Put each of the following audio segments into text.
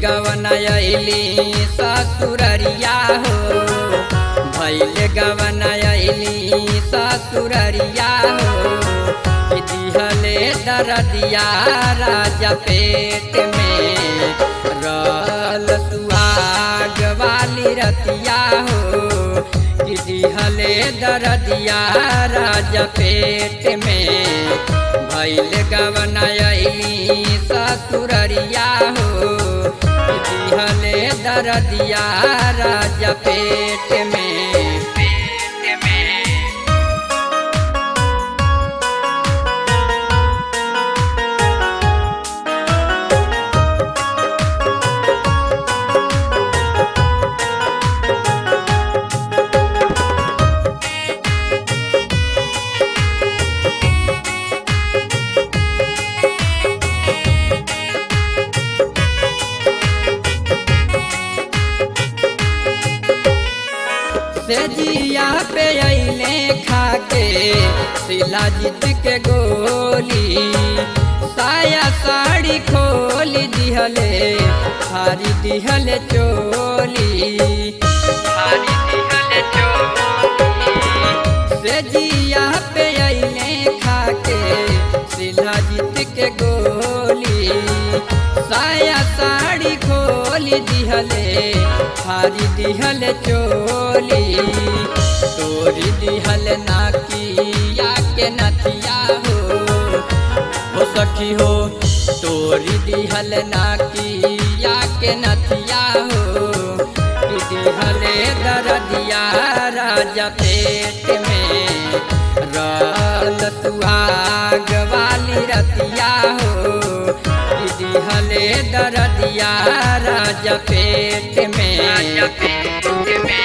गवन अली ससुररिया हो भैल गवन अली ससुररिया हो कि दिहले दरदिया राजा पेट में रल सुहाग वाली रतिया हो कि दिहले दरदिया राजा पेट में भैल गवन अली ससुररिया हो कि दिहले दरदिया राजा पेट में पेट में से जिया पे अइले खाके सिला जीत के गोली साया साड़ी खोल दिहले हारी दिहले चोली हारी दिहले चोली से जिया पे अइले खाके सिला जीत के गोली साया साड़ी खोल दिहले हारी दिहल चोली तोरी दिहल नाकिया के नथिया हो हो सखी हो तोरी दिहल नाकिया के नथिया हो कि दिहले दरदिया राजा पेट में रल सुहाग वाली रतिया हो कि दिहले दरदिया राजा पेट में राजा पेट में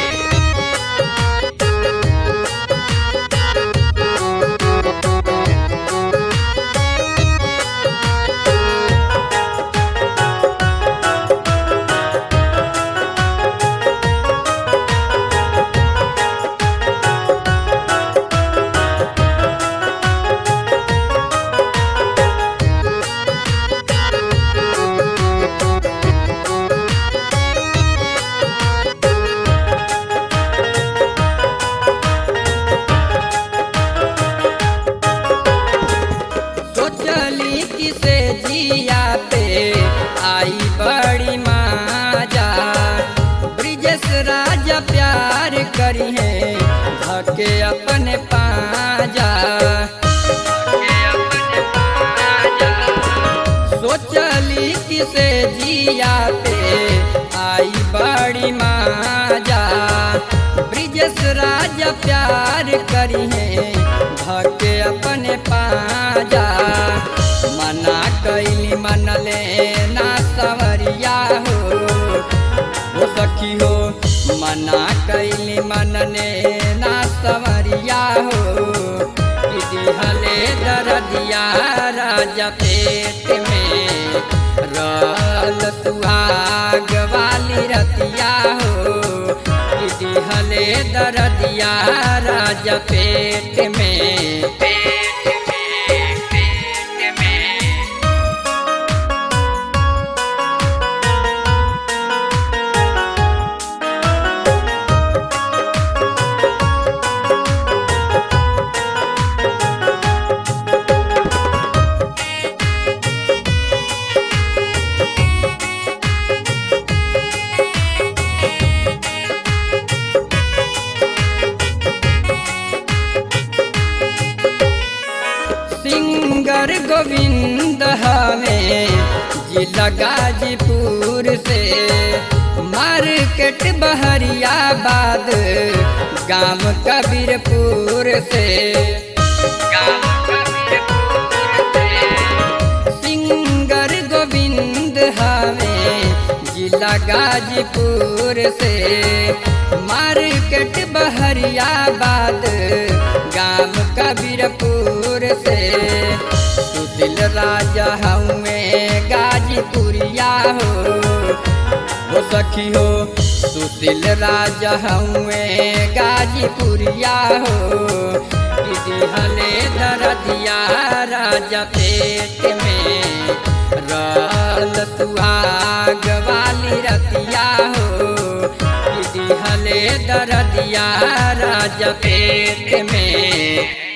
सोचली किसे जिया पे आई बड़ी माजा ब्रिजेश राजा प्यार करी है धके अपने पाजा सोचली किसे जिया पे आई बड़ी माजा ब्रिजेश राजा प्यार करी है धके अपने पाजा मना कैली मनले ना सवरिया हो हो सखी हो मना कैली मनने ना सवरिया हो कि दिहले दरदिया राजा पेट में रल सुहाग वाली रतिया हो कि दिहले दरदिया राजा पेट में पेट में पेट में सिंगर गोविंद हमें जिला गाजीपुर से मार्केट बहरियाबाद गांव कबीरपुर से गांव कबीरपुर से सिंगर गोविंद हमें जिला गाजीपुर से मार्केट बहरियाबाद गांव कबीरपुर से सुशील राजा हमें गाजीपुरिया हो हो सखी हो सुशील राजा हुए गाजीपुरिया हो दिहले दरदिया राजा पेट में रल सुहाग वाली रतिया हो दिहले दरदिया राजा पेट में